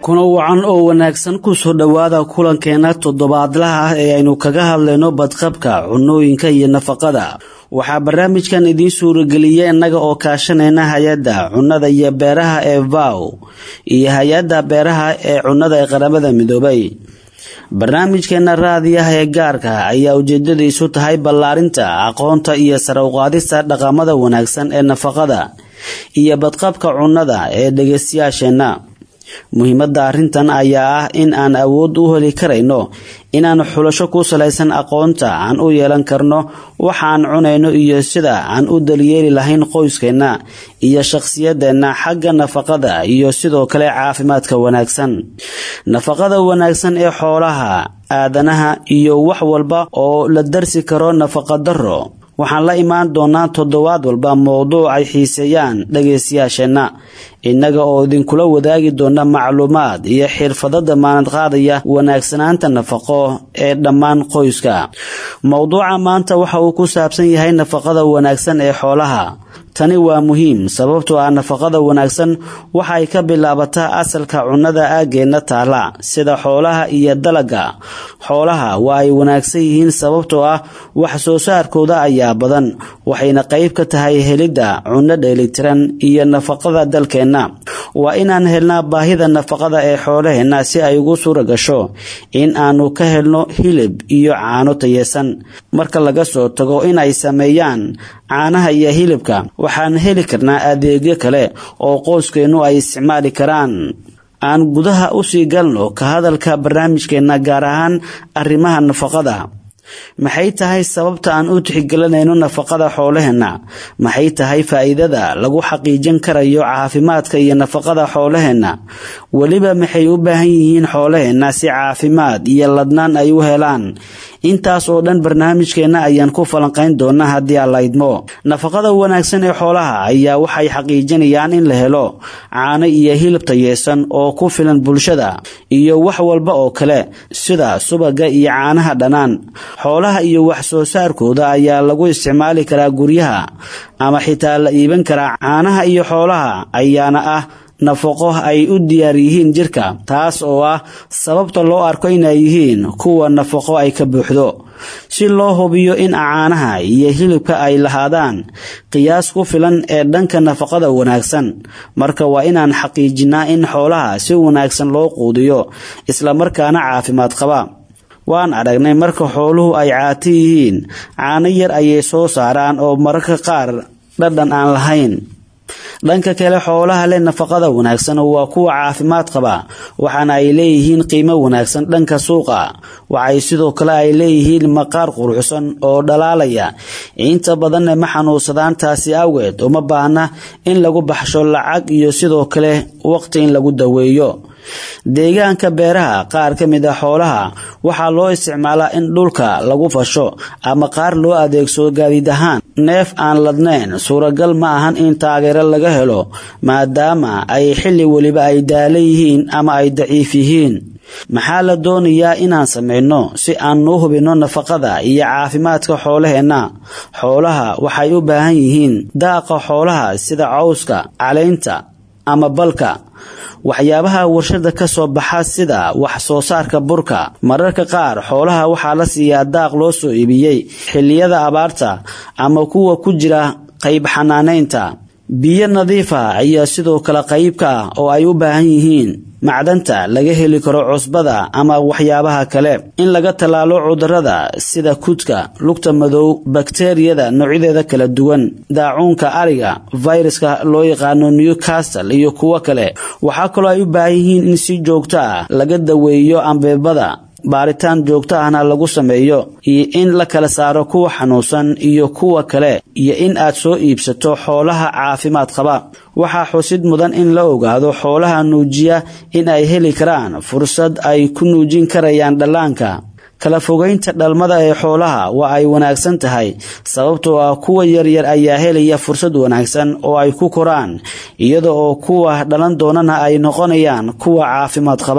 kuna wacan oo wanaagsan kusoo dhowaada kulankeena toddobaadlaha ah ee aynu kaga hadlayno badqabka cunooyinka iyo nafaqada waxaa barnaamijkan idiin suurageliya innaga oo kaashanayna hay-adda cunnada iyo beeraha ee vow iyo hay-adda beeraha ee cunnada ee qaramada midoobay barnaamijkeena raadiyaha ee gaarka ayaa ujeedadiisu tahay ballaarinta aqoonta iyo sare uqaadista dhaqamada wanaagsan ee nafaqada iyo badqabka cunnada ee dhegeystayaasheenna muhiimadda arrintan ayaa ah in aan awood u heli karayno inaan xulasho ku salaysan aqoonta aan u yeelan karno waxaan cunayno iyo sida aan u daliyeeli lahayn qoyskeenna iyo shaqsiyadeenna xagga nafaqada iyo sidoo kale caafimaadka wanaagsan nafaqada wanaagsan ee xoolaha aadanaha iyo wax walba oo la darsi karo nafaqadaro waxaan la imaan doonaa toddobaad walba mowduuc ay xiiseeyaan dhagaystayaasheenna innaga oo idinkula wadaagi doona macluumaad iyo xirfado damaanad qaadaya wanaagsanaanta nafaqo ee dhammaan qoyska mowduuca maanta waxa uu ku saabsan yahay nafaqada wanaagsan ee xoolaha tani waa muhiim sababtoo ah nafaqada wanaagsan waxay ka bilaabataa asalka cunnada aaggeenna taala sida xoolaha iyo dalaga xoolaha waa ay wanaagsan yihiin sababtoo ah wax soo saarkooda ayaa badan waxayna qayb ka tahay helidda cunno dheelitiran iyo nafaqada dalkeenna waa inaan helnaa baahida nafaqada ee xoolaheenna si ay ugu suura gasho in aanu ka helno hilib iyo caano tayesan marka laga soo tago in ay sameeyaan caanaha iyo hilibka waxaan heli karnaa adeegyo kale oo qoyskeennu ay isticmaali karaan aan gudaha usii galno ka hadalka barnaamijkeenna gaar ahaan arrimaha nafaqada maxay tahay sababta aan u tixgelinayno nafaqada xoolaheenna maxay tahay faa'iidada lagu xaqiijin karayo caafimaadka iyo nafaqada xoolaheenna weliba maxay u baahan yihiin xoolaheenna si caafimaad iyo ladnaan ay u helaan intaas oo dhan barnaamijkeenna ayaan ku falanqayn doonaa haddii aan la idmo nafaqada wanaagsan ee xoolaha ayaa waxay xaqiijinayaan in la helo caano iyo hilib tayeesan oo ku filan bulshada iyo wax walba oo kale sida subaga iyo caanaha dhanaan xoolaha iyo wax soo saarkooda ayaa lagu isticmaali karaa guryaha ama xitaa la iiban karaa caanaha iyo xoolaha ayaana ah nafaqo ay u diyaar yihiin jirka taas oo ah sababta loo arko inay yihiin kuwa nafaqo ay ka buuxdo si loo hubiyo in caanaha iyo hilibka ay lahaadaan qiyaas ku filan ee dhanka nafaqada wanaagsan marka waa inaan xaqiijinaa in xoolaha si wanaagsan loo quudiyo islamarkaana caafimaad qaba waan aragnay marka xooluhu ay caati yihiin caano yar ayay soo saaraan oo mararka qaar dhadhan aan lahayn dhanka kale xoolaha leh nafaqada wanaagsan waa kuwa caafimaad qaba waxaana ay leeyihiin qiimo wanaagsan dhanka suuqa waxay sidoo kale ay leeyihiin maqaar quruxsan oo dhalaalaya inta badanna ma xanuunsadaan taasi awgeed uma baahna in lagu baxsho lacag iyo sidoo kale waqti in lagu daweeyo deegaanka beeraha qaar ka mid a xoolaha waxaa loo isticmaalaa in dhulka lagu fasho ama qaar loo adeegsado gaadiid ahaan neef aan ladnayn suuragal ma ahan in taageero laga helo maadaama ay xilli weliba ay daala yihiin ama ay daciif yihiin maxaa la doonayaa inaan samayno si aan u hubinno nafaqada iyo caafimaadka xoolaheenna xoolaha waxay u baahan yihiin daaqa xoolaha sida cawska caleynta ama balka waxyaabaha warshada ka soo baxa sida wax soo saarka burka mararka qaar xoolaha waxaa la siiyaa daaq loo soo iibiyey xilliyada abaarta ama kuwa ku jira qayb xanaanaynta biyo nadiifa ayaa sidoo kale qayb ka ah oo ay u baahan yihiin macdanta laga heli karo cusbada ama waxyaabaha kale in laga tallaalo cudurrada sida kudka lugta madow bakteriyada noocyadeeda kala duwan daacuunka ariga fayraska loo yaqaano newcastle iyo kuwo kale waxaa kaloo ay u baahan yihiin in si joogto ah laga daweeyo ambeebada baaritaan joogto ahna lagu sameeyo iyo in la kala saaro kuwa xanuunsan iyo kuwa kale iyo in aad soo iibsato xoolaha caafimaad qaba waxaa xusid mudan in la ogaado xoolaha nuujiya in ay heli karaan fursad ay ku nuujin karayaan dhallaanka kala fogaynta dhalmada ee xoolaha waa ay wanaagsan tahay sababtoo ah kuwa yaryar ayaa helaya fursad wanaagsan oo ay ku koraan iyada oo kuwa dhalan doonana ay noqonayaan kuwa caafimaad qaba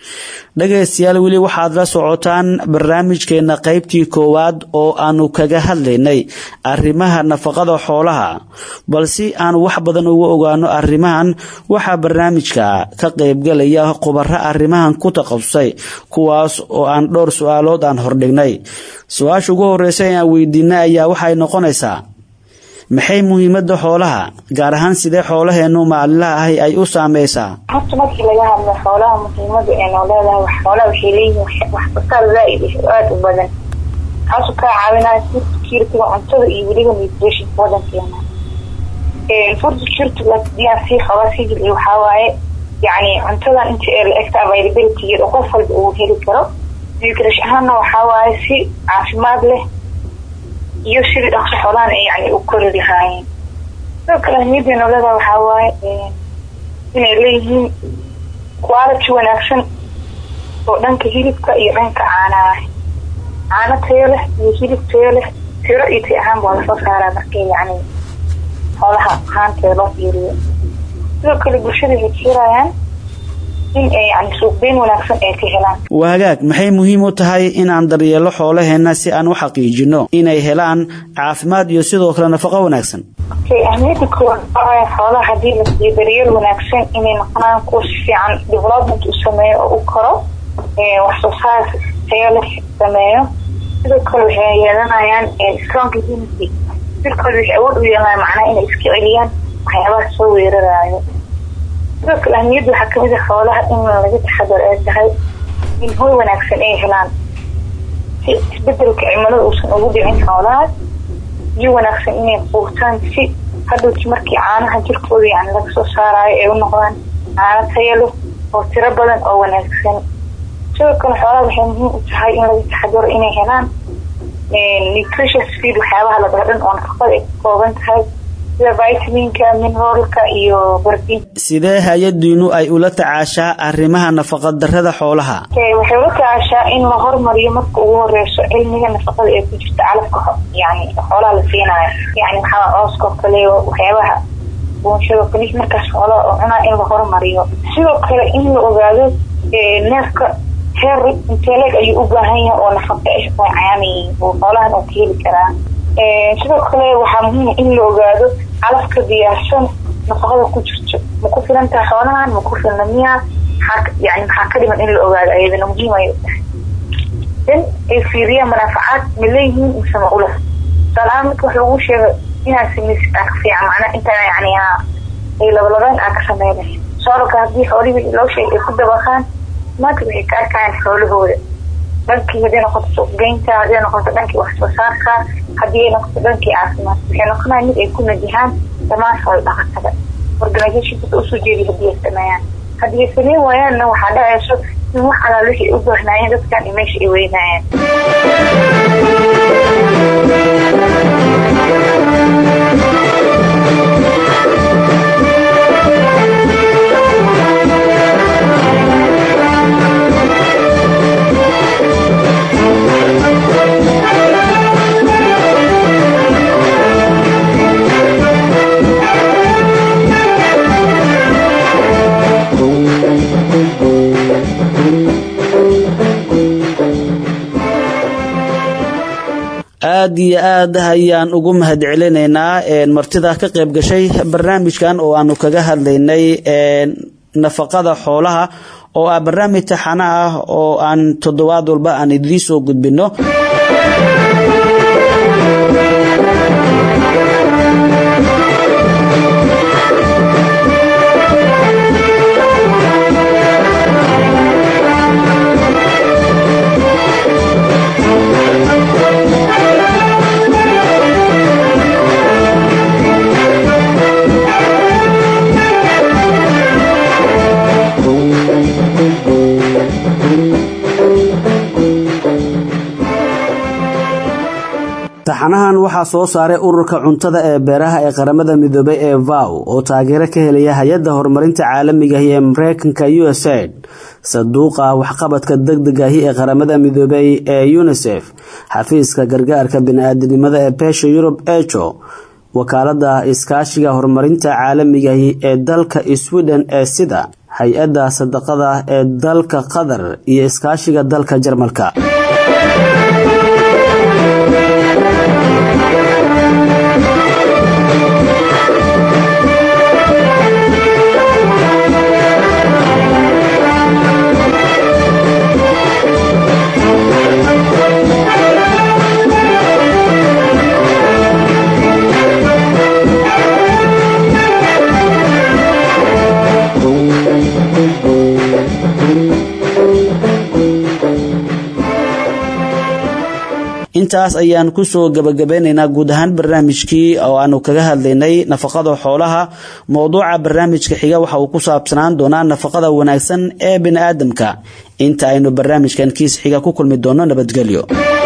dhagaystayaal weli waxaad la socotaan barnaamijkeena qaybtii koowaad oo aanu kaga hadlaynay arrimaha nafaqada xoolaha balse aan wax badan uga ogaano arrimahan waxaa barnaamijka ka qaybgalaya khubaro arrimahan ku taqasusay kuwaas oo aan dhowr su-aalood aan hordhignay su-aasha ugu horeysa ee aan weydiinay ayaa waxay noqonaysaa maxay muhiimada xoolaha gaar ahaan sidee xoolaheenu maalinlaha ahi ay u saameysaa horta markii laga hadlo xoolaha muhiimada ee noo leedahay xoolaha waxay leeyihiin waxsoosaar zaa-id aada u badan kaasoo kaa caawinaya food security-ga cuntada iyo weliba nutritionka wadankeena food security-ga hadii aan sii xoogaa sii jilciyo waxaa waaye yacni cuntadan inta ee la egta availability-geeda qof walba uu heli karo nutrition ahaanna waxaa waaye si caafimaad leh iyo sidii dhaqso xoolahan ay yani u kori lahaayeen sidoo kale ahmiyadda noolada waxaa waaye inay leeyihiin quality wanaagsan oo dhanka hilibka iyo dhanka caanaha caano tayo leh iyo hilib tayo leh tiro iyo tay ahaan baa lasoo saaraa markii yani xoolaha ahaanteeda loo fiiriyo sidoo kale bulshada waxay fiirayaan in ay yani suuqgeyn wanaagsan ay ka helaan waa hagaag maxay muhiim u tahay inaan daryeelo xoolaheena si aan u xaqiijino inay helaan caafimaad iyo sidoo kale nafaqo wanaagsan okay ahmiyadda koowaad xoolaha hadii la siiyo daryeel wanaagsan inay noqonaan kuwa si fiican development u sameeyo oo u koro wax soo saar tayo leh sameeyo sidoo kale waxay yeelanayaan strong immunity jirkooda waxay awood u yeelanayaan macnaha inay iska celiyaan waxyaabaha soo weeraraayo sidoo kale ahmiyadda waxaa kamid a xoolaha in laga taxadaro ay tahay in hoy wanaagsan ay helaan si isbedelka cimilada uusan ugu dhicin xoolahaas biyo wanaagsan inay quutaan si hadhowti markii caanaha jirkooda yani laga soo saarayo ay u noqdaan caano tayo leh oo tiro badan oo wanaagsan sidoo kale xoolaha waxay muhiim u tahay in laga taxadaro inay helaan nutritious feed waxyaabaha la dhaho dhan oo nafaqada ay ka kooban tahay sida vitaminka mineralka iyo barbin sidee hay-adiinu ay ula tacaashaa arrimaha nafaqadarrada xoolaha waxay ula tacaashaa in la hormariyo marka ugu horeyso cilmiga nafaqada ee ku jirta calafka yani xoolaha la siinayo yani waxaa cooska oo kale waxyaabaha buunshado kale markaas xoolaha oo cunaa in la hormariyo sidoo kale in la ogaado neefka heer inteeleeg ayuu u baahan yahay oo nafaqa ah oo cayaanayiin oo xoolahan oo ka heli karaa sidoo kale waxaa muhiima in la ogaado calafka diyaarsan nafaqada ku jirto ma ku filan tahay xoolahan ma ku filna miya yani maxaa ka dhiman in la ogaado ayadana muhiim ay u tahay in ay fiiriyaan manaafacaad ma leeyihiin mise ma ula tusaalahaan marka wax lagu sheego inaad samaysid aa ka fiican macnaa intaa yani ay labalabeen aa ka sameynay soolka haddii xoolihii loo sheegay ay ku dabaqaan maanta waxay ka arkayaan xoolahooda dhankii hadday noqoto suuqgeynta hadday noqoto dhankii wax soo saarka haddii ay noqoto dhankii caafimaad waxay noqonaya mid ay ku najahaan dhammaan xoolo dhaqatada organizationka usoo jeediya haddii ay sameeyaan haddii ay sameyn waayaanna waxaa dhacayso in wax alaal wixii u baahnaayeen dadkan iyo meesha ay weynaayeen aad iyo aad ayaan ugu mahad celinaynaa martida ka qayb gashay barnaamijkan oo aanu kaga hadlaynay nafaqada xoolaha oo ah barnaamij taxana ah oo aan toddobaad walba aan idiin soo gudbino taxanahan waxaa soo saaray ururka cuntada ee beeraha ee qaramada midoobay ee vow oo taageero ka helaya hay-adda horumarinta caalamigahi ee mareykanka usaid saduuqa waxqabadka degdegahi ee qaramada midoobay ee unisef xafiiska gargaarka bini-aadinimada ee beesha yurub ejo wakaalada iskaashiga horumarinta caalamigahi ee dalka sweden ee sida hay-adda sadaqada ee dalka qatar iyo iskaashiga dalka jarmalka intaas ayaan kusoo gabagabeynaynaa guud ahaan barnaamijkii oo aanu kaga hadlaynay nafaqada xoolaha mowduuca barnaamijka xiga waxa uu ku saabsanaan doonaa nafaqada wanaagsan ee bini aadamka inta aynu barnaamijkan kiis xiga ku kulmi doono nabadgelyo